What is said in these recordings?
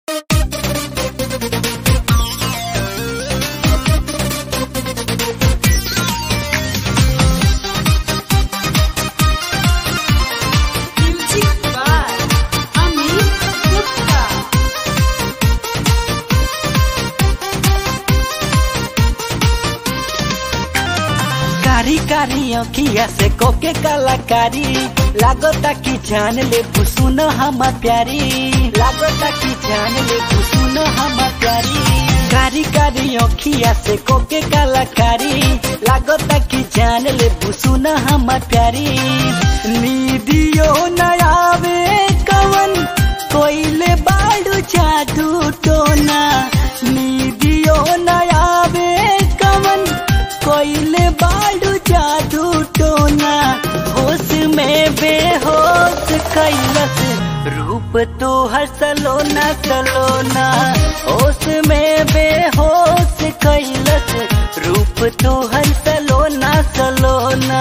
कारी कारी अखिया से कोके कलाकारी लागता कि जान ले सुन हम प्यारी लागता कि जान ले सुन हम प्यारी कारी कारी अखिया से कोके कलाकारी लागता कि जान ले सुन हम प्यारी नीदियो नयावे कवन कोइले बाड़ू जादू टोना नीदियो नयावे कवन कोइले बाड़ू जादू टोना होश में बेहोश कैलस रूप तो हर सलोना सलोना होश में बेहोश कैलस रूप तो हर सलोना सलोना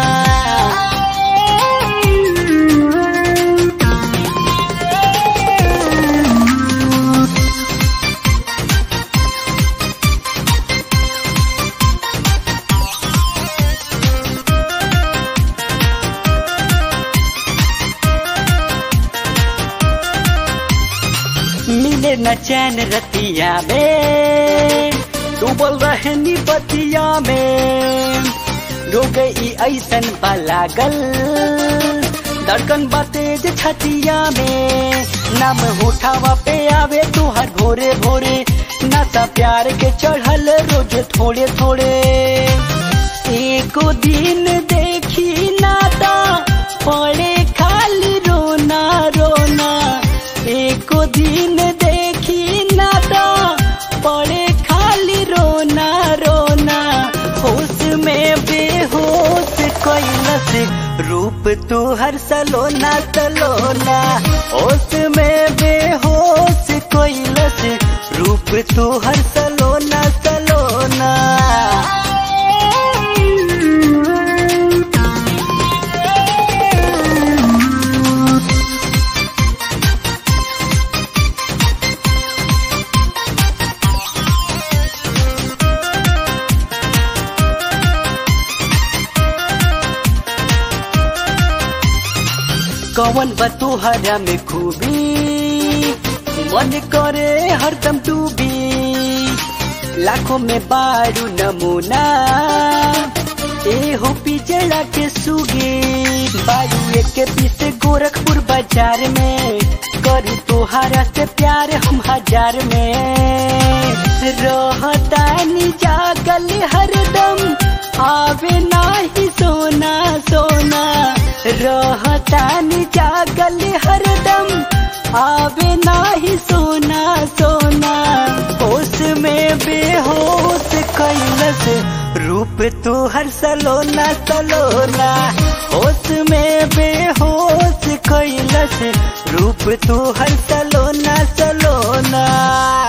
मिले न चैन रतिया में डूबल रहनी बतिया में रो गई ऐसन लागल धड़कन बातेज छतिया में नाम उठावा पे आवे तुहर भोरे भोरे नशा प्यार के चढ़ल रोज थोड़े थोड़े एको दिन देखी नाता पड़े खाली रोना रोना एको दिन देखी नाता पड़े खाली रोना रोना होश में बेहोश कैलस रूप तू हर सलोना सलोना होश में बेहोश कैलस रूप तू हर सलोना सलोना कवन बतुहरा में खूबी मन करे हरदम डूबी लाखों में बारू नमूना ए हो पिजड़ा के सुगी बारू एक पीस गोरखपुर बाजार में करी तोहारा से प्यार हम हजार में रहतानी जागल हरदम आवे नाही सोना सोना रहतानी जागल हरदम आवे नाही सोना सोना होश में बेहोश कैलस रूप तू हर सलोना सलोना होश में बेहोश कैलस रूप तू हर सलोना सलोना